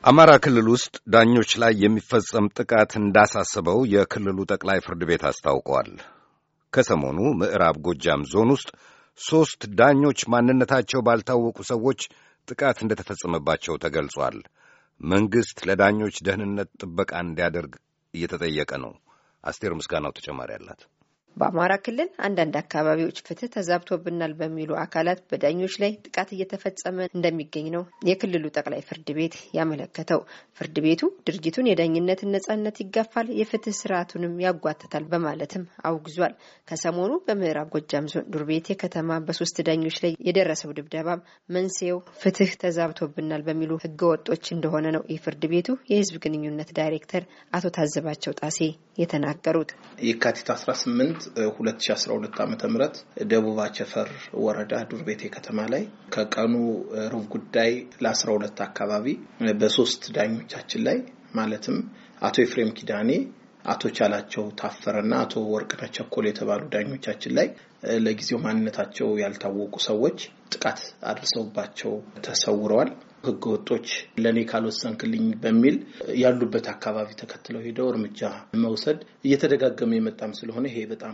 አማራ ክልል ውስጥ ዳኞች ላይ የሚፈጸም ጥቃት እንዳሳሰበው የክልሉ ጠቅላይ ፍርድ ቤት አስታውቀዋል። ከሰሞኑ ምዕራብ ጎጃም ዞን ውስጥ ሦስት ዳኞች ማንነታቸው ባልታወቁ ሰዎች ጥቃት እንደተፈጸመባቸው ተገልጿል። መንግሥት ለዳኞች ደህንነት ጥበቃ እንዲያደርግ እየተጠየቀ ነው። አስቴር ምስጋናው ተጨማሪ አላት። በአማራ ክልል አንዳንድ አካባቢዎች ፍትህ ተዛብቶብናል በሚሉ አካላት በዳኞች ላይ ጥቃት እየተፈጸመ እንደሚገኝ ነው የክልሉ ጠቅላይ ፍርድ ቤት ያመለከተው። ፍርድ ቤቱ ድርጊቱን የዳኝነትን ነጻነት ይጋፋል፣ የፍትህ ስርዓቱንም ያጓትታል በማለትም አውግዟል። ከሰሞኑ በምዕራብ ጎጃም ዞን ዱርቤቴ ከተማ በሶስት ዳኞች ላይ የደረሰው ድብደባም መንስኤው ፍትህ ተዛብቶብናል በሚሉ ህገወጦች እንደሆነ ነው የፍርድ ቤቱ የህዝብ ግንኙነት ዳይሬክተር አቶ ታዘባቸው ጣሴ የተናገሩት። የካቲት 18 2012 ዓ ም ደቡብ አቸፈር ወረዳ ዱርቤቴ ከተማ ላይ ከቀኑ ሩብ ጉዳይ ለ12 አካባቢ በሶስት ዳኞቻችን ላይ ማለትም አቶ ኤፍሬም ኪዳኔ፣ አቶ ቻላቸው ታፈረና አቶ ወርቅነህ ቸኮል የተባሉ ዳኞቻችን ላይ ለጊዜው ማንነታቸው ያልታወቁ ሰዎች ጥቃት አድርሰውባቸው ተሰውረዋል። ህገ ወጦች ለእኔ ካልወሰንክልኝ በሚል ያሉበት አካባቢ ተከትለው ሄደው እርምጃ መውሰድ እየተደጋገመ የመጣም ስለሆነ ይሄ በጣም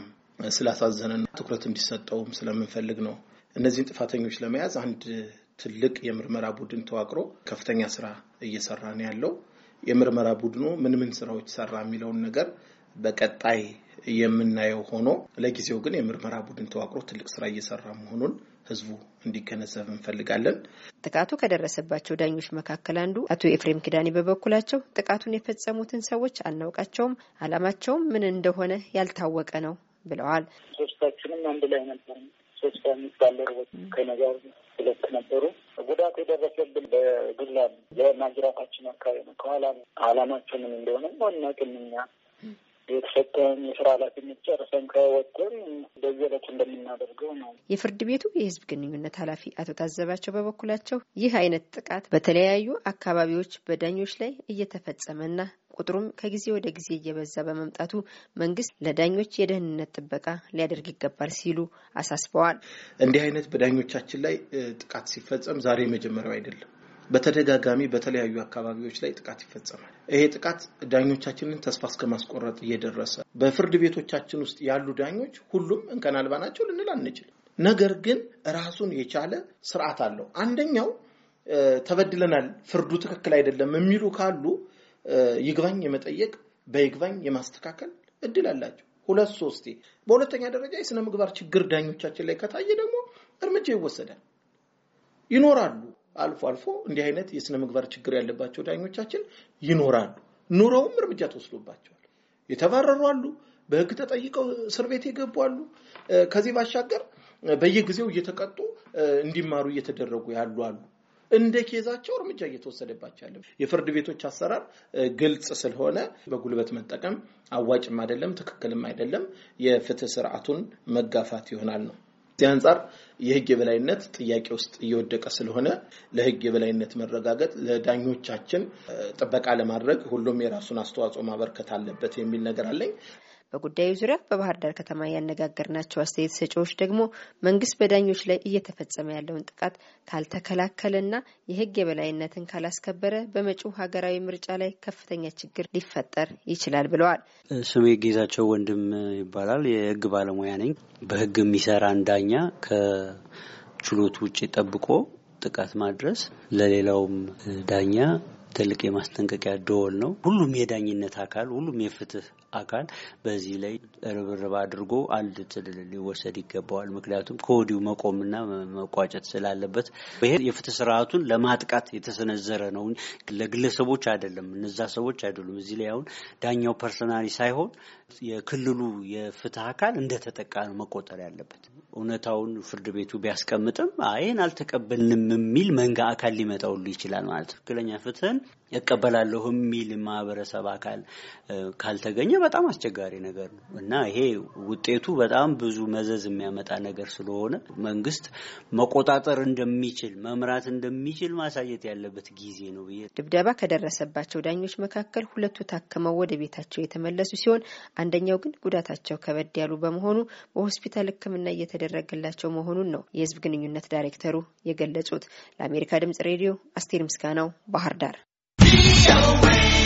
ስላሳዘነና ትኩረት እንዲሰጠውም ስለምንፈልግ ነው። እነዚህን ጥፋተኞች ለመያዝ አንድ ትልቅ የምርመራ ቡድን ተዋቅሮ ከፍተኛ ስራ እየሰራ ነው ያለው። የምርመራ ቡድኑ ምን ምን ስራዎች ሰራ የሚለውን ነገር በቀጣይ የምናየው ሆኖ ለጊዜው ግን የምርመራ ቡድን ተዋቅሮ ትልቅ ስራ እየሰራ መሆኑን ህዝቡ እንዲገነዘብ እንፈልጋለን። ጥቃቱ ከደረሰባቸው ዳኞች መካከል አንዱ አቶ ኤፍሬም ኪዳኔ በበኩላቸው ጥቃቱን የፈጸሙትን ሰዎች አናውቃቸውም፣ አላማቸውም ምን እንደሆነ ያልታወቀ ነው ብለዋል። ሶስታችንም አንድ ላይ ነበር። ሶስት አምስት ባልደረቦች ከእኔ ጋር ሁለት ነበሩ። ጉዳት የደረሰብን በግላ የማጅራታችን አካባቢ ነው። ከኋላ አላማቸው ምን እንደሆነ አናውቅም እኛ የተሰጠን የስራ ኃላፊነት ጨርሰን ከወጥን በዚህ ዕለት እንደምናደርገው ነው። የፍርድ ቤቱ የህዝብ ግንኙነት ኃላፊ አቶ ታዘባቸው በበኩላቸው ይህ አይነት ጥቃት በተለያዩ አካባቢዎች በዳኞች ላይ እየተፈጸመና ቁጥሩም ከጊዜ ወደ ጊዜ እየበዛ በመምጣቱ መንግስት ለዳኞች የደህንነት ጥበቃ ሊያደርግ ይገባል ሲሉ አሳስበዋል። እንዲህ አይነት በዳኞቻችን ላይ ጥቃት ሲፈጸም ዛሬ መጀመሪያው አይደለም። በተደጋጋሚ በተለያዩ አካባቢዎች ላይ ጥቃት ይፈጸማል። ይሄ ጥቃት ዳኞቻችንን ተስፋ እስከ ማስቆረጥ እየደረሰ በፍርድ ቤቶቻችን ውስጥ ያሉ ዳኞች ሁሉም እንከን አልባ ናቸው ልንል አንችልም። ነገር ግን ራሱን የቻለ ስርዓት አለው። አንደኛው ተበድለናል፣ ፍርዱ ትክክል አይደለም የሚሉ ካሉ ይግባኝ የመጠየቅ በይግባኝ የማስተካከል እድል አላቸው። ሁለት ሶስቴ። በሁለተኛ ደረጃ የስነ ምግባር ችግር ዳኞቻችን ላይ ከታየ ደግሞ እርምጃ ይወሰዳል። ይኖራሉ አልፎ አልፎ እንዲህ አይነት የስነ ምግባር ችግር ያለባቸው ዳኞቻችን ይኖራሉ። ኑረውም እርምጃ ተወስዶባቸዋል። የተባረሩ አሉ። በሕግ ተጠይቀው እስር ቤት የገቡ አሉ። ከዚህ ባሻገር በየጊዜው እየተቀጡ እንዲማሩ እየተደረጉ ያሉ አሉ። እንደ ኬዛቸው እርምጃ እየተወሰደባቸው ያለ የፍርድ ቤቶች አሰራር ግልጽ ስለሆነ በጉልበት መጠቀም አዋጭም አይደለም፣ ትክክልም አይደለም። የፍትህ ስርዓቱን መጋፋት ይሆናል ነው። እዚህ አንጻር የህግ የበላይነት ጥያቄ ውስጥ እየወደቀ ስለሆነ ለህግ የበላይነት መረጋገጥ ለዳኞቻችን ጥበቃ ለማድረግ ሁሉም የራሱን አስተዋጽኦ ማበርከት አለበት የሚል ነገር አለኝ። በጉዳዩ ዙሪያ በባህር ዳር ከተማ ያነጋገርናቸው አስተያየት ሰጪዎች ደግሞ መንግስት በዳኞች ላይ እየተፈጸመ ያለውን ጥቃት ካልተከላከለና የህግ የበላይነትን ካላስከበረ በመጪው ሀገራዊ ምርጫ ላይ ከፍተኛ ችግር ሊፈጠር ይችላል ብለዋል። ስሜ ጌዛቸው ወንድም ይባላል። የህግ ባለሙያ ነኝ። በህግ የሚሰራን ዳኛ ከችሎቱ ውጭ ጠብቆ ጥቃት ማድረስ ለሌላውም ዳኛ ትልቅ የማስጠንቀቂያ ደወል ነው። ሁሉም የዳኝነት አካል ሁሉም የፍትህ አካል በዚህ ላይ ርብርብ አድርጎ አንድ ትልል ሊወሰድ ይገባዋል። ምክንያቱም ከወዲሁ መቆምና መቋጨት ስላለበት ይሄ የፍትህ ስርዓቱን ለማጥቃት የተሰነዘረ ነው፣ ለግለሰቦች አይደለም። እነዛ ሰዎች አይደሉም። እዚህ ላይ አሁን ዳኛው ፐርሰናሊ ሳይሆን የክልሉ የፍትህ አካል እንደተጠቃ ነው መቆጠር ያለበት። እውነታውን ፍርድ ቤቱ ቢያስቀምጥም ይህን አልተቀበልንም የሚል መንጋ አካል ሊመጣ ሁሉ ይችላል ማለት ትክክለኛ ፍትህን እቀበላለሁ የሚል ማህበረሰብ አካል ካልተገኘ በጣም አስቸጋሪ ነገር ነው እና ይሄ ውጤቱ በጣም ብዙ መዘዝ የሚያመጣ ነገር ስለሆነ መንግስት መቆጣጠር እንደሚችል መምራት እንደሚችል ማሳየት ያለበት ጊዜ ነው ብዬ ድብደባ ከደረሰባቸው ዳኞች መካከል ሁለቱ ታክመው ወደ ቤታቸው የተመለሱ ሲሆን አንደኛው ግን ጉዳታቸው ከበድ ያሉ በመሆኑ በሆስፒታል ሕክምና እየተደረገላቸው መሆኑን ነው የህዝብ ግንኙነት ዳይሬክተሩ የገለጹት። ለአሜሪካ ድምጽ ሬዲዮ አስቴር ምስጋናው ባህር ዳር VOA.